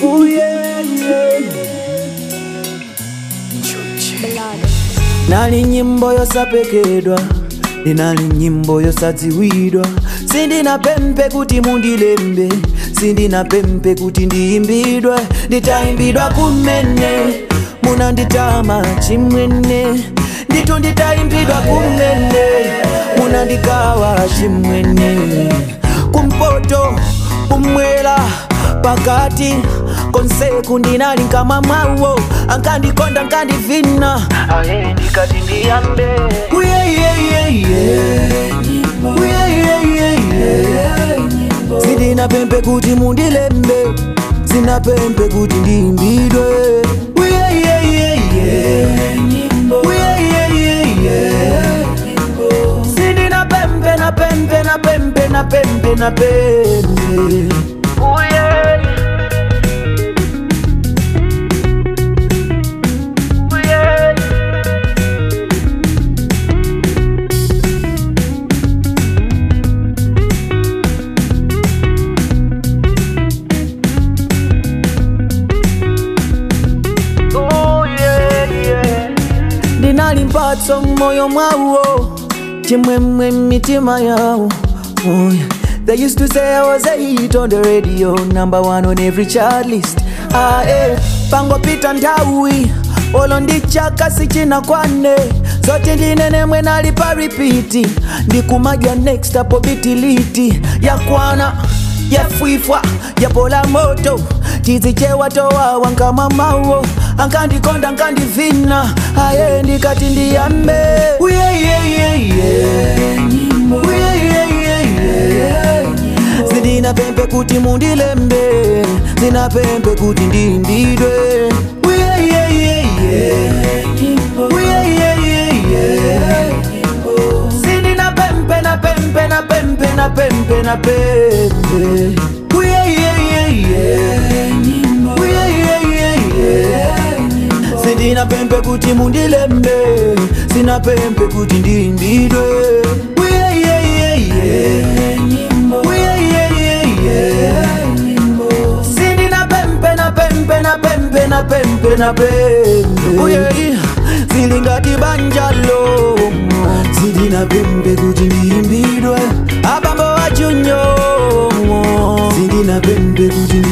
Ooh, yeah, yeah. nali nyimbo yosapekedwa ndinali nyimbo yosadziwidwa sindina pempe kuti mundilembe sindina pempe kuti ndiyimbidwe nditayimbidwa kumene munanditama chimwene nditu nditayimbidwa kumene munandikawa chimwene kumpoto kumwera pakati konseku ndinali nkamwa mwawo ankandikonda ankandivina ayeli ndikati ndiyambe Uye, yeah, yeah, yeah. Uye, yeah, yeah, yeah. sindina pempe kuti mundilembe sina pempe kuti ndiyimbidwe Uye, yeah, yeah, yeah. Uye, yeah, yeah, yeah. sindina pempe na pempe na pempe na pempe na pempe Uye. Uye. Oh, yeah, yeah. ndinali mphatso mmoyo mwawo chimwemwe mitima yawo oh, yeah. They used to say I was a hit on the radio Number one on every chart list ah, eh. Pangopita nthawi olo ndichaka sichina kwane zote ndinene mwe nali pa repeat ndikumadya next apo bitiliti yakwana yafwifwa yapola moto chizichewa towawa nkamamawo ankandikonda ankandivina aye ndikati ndiyambe Uye, yeah, yeah, yeah. Uye, yeah, yeah, yeah. sindina pempe kuti mundilembe sina pempe kuti ndiyimbidwe Uye, yeah, yeah, yeah. Uye, yeah, yeah, yeah. sindina pempe na pempe na pempe na pempe na pempe Uye, yeah, yeah, yeah. Uye, yeah, yeah, yeah. sindina pempe kuti mundilembe sina pempe kuti ndiyimbidwe Uye, yeah, yeah, yeah. Uye, yeah, yeah, yeah. sindina pempe na pempe na pempe na pempe na pempe Uye, zilingati banjalo sindina pempe kuti ndiyimbidwe abambo wachunyo sindina pempe kuti